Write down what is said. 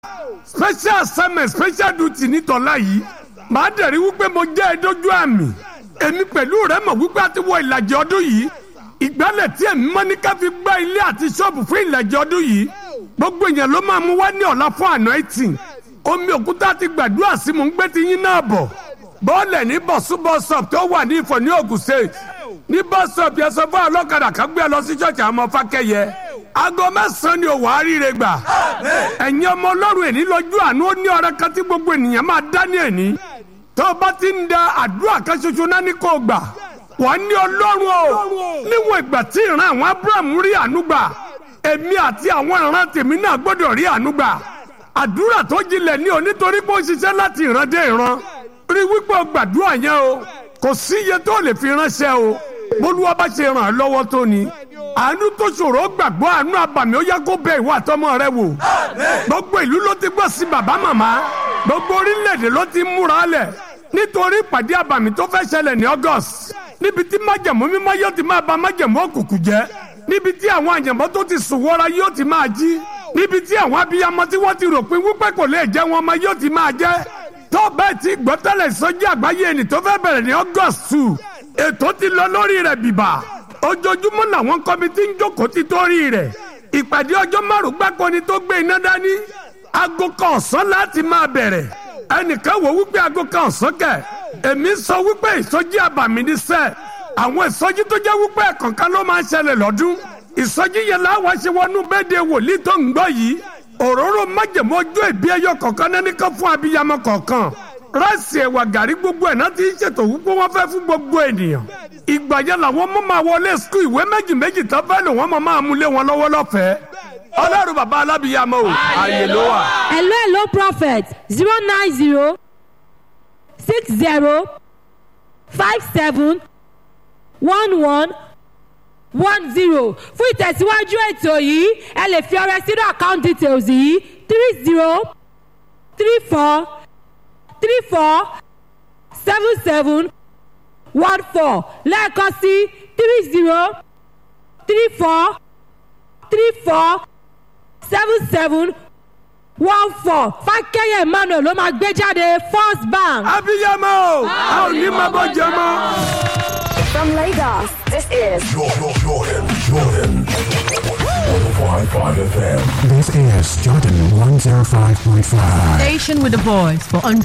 special assignment special duty nítọ́lá yìí màá dẹ̀rí wípé mo jẹ́ ẹ dójú àmì èmi pẹ̀lú rẹ mọ̀ wípé a ti wọ ìlàjì ọdún yìí ìgbálẹ̀ tí èmi mọ́ ní ká fi gbá ilé àti ṣọ́ọ̀bù fún ìlàjì ọdún yìí gbogbo èèyàn ló máa mú wá ní ọ̀la fún anointing omi òkúta ti gbàdúrà sí mò ń gbé ti yín náà bọ̀ bọ́ọ̀lẹ̀ ní bọ̀sú bọ́sọ̀p tó wà ní ìfọ̀ ní Ògùn state ní bọ́sọ̀p yẹn sọ fún ọlọ́kadà kan gbé lọ sí ṣọ́ọ̀ṣì àwọn ọmọ fákẹ́yẹ aago mẹ́sàn-án ni òwò àríire gbà ẹ̀yin ọmọ ọlọ́run èní lọ́jọ́ àánú ó ní ọ̀rẹ́ kan tí gbogbo ènìyàn máa dá ní èní tó o bá ti ń da àdúrà kan ṣoṣo náà ní kò gbà wọ́n ní ọlọ́run o níwọ̀n ìgbà tí ìran àwọn Abraham rí àánú gbà èmi àti àwọn ìran tèmi náà gbọ́dọ̀ rí àánú gbà àdúrà tó jinlẹ̀ ní o nítorí pé ó ṣiṣẹ́ láti ìran dé ìran rí wípé o gbàdúrà yẹn o kò sí iye tó lè fi ránṣẹ́ o bólúwa bá ṣe ràn án lọ́wọ́ tó ni àánú tó ṣòro gbàgbọ́ àánú abàmì ó yá kó bẹ ìwà àtọmọ rẹ wò gbogbo ìlú ló ti gbọ́ sí bàbá màmá gbogbo orílẹ̀-èdè ló ti múra lẹ̀ nítorí ìpàdé abàmì tó fẹ́ ṣẹlẹ̀ ní August níbi tí májẹ̀mú mímọ́ yóò ti máa ba májẹ̀mú òkùnkùn jẹ́ níbi tí àwọn àyànmọ́ tó ti sùn wọ́ra yóò ti máa jí níbi tí àwọn abiyamọ tí wọ́n ti rò pé wípé kò lè jẹ́ wọn ọmọ yóò ti máa jẹ́ tó bẹ́ẹ̀ ti gbọ́ tẹ́lẹ̀ sọ́jí àgbáyé ẹni tó fẹ́ bẹ̀rẹ̀ ní August two ètò ti lọ lórí rẹ̀ bìbà ojoojúmọ́ làwọn kọ́mítì ń jókòó ti torí rẹ̀ ìpàdé ọjọ́ márùn gbáko ni tó gbé iná dání aago kan ọ̀sán láti máa bẹ̀rẹ̀ ẹnìkan wò wípé aago kan ọ̀sán kẹ̀ èmi sọ wípé ìsọjí àbàmì ní sẹ́ẹ̀ àwọn ìsọjí tó jẹ́ wípé ẹ̀kọ̀ọ̀kan ló máa ń ṣẹlẹ̀ lọ́dún ìsọjí yẹn láwa ṣe wọnú bẹ́ẹ̀dẹ̀ wòlíì tó ń gbọ́ yìí òróró májèmó ojú ìbí ẹyọ kọ̀ọ̀kan náà ní kan fún abiyamọ kọ̀ọ̀kan ráìsì ẹ̀wà gàrí gbogbo ẹ̀ náà ti ń ṣètò wípé wọ́n fẹ́ fún gbogbo ènìyàn ìgbà yẹn làwọn mọ́ máa wọlé skul ìwé méjì méjì tán fẹ́ lò wọ́n máa máa mú lé wọn lọ́wọ́ lọ́fẹ̀ẹ́ ọlọ́run bàbá alábìyamọ o àyè ló wà. hello hello prophet zero nine zero six zero five seven one one one zero fún ìtẹ̀síwájú ètò yìí ẹ lè fi ọrẹ sínú account details yìí three zero three four three four seven seven one four lẹ́ẹ̀kan sí three zero three four three four seven seven one four fákẹ́yẹ̀ emmanuel ló máa gbé jáde first bank. abiyamọ o a ò ní máa bọ́ jẹ mọ́. From Lagos, this is Jordan, Jordan, Jordan. 105.5 FM. This is Jordan 105.5. Station with a voice for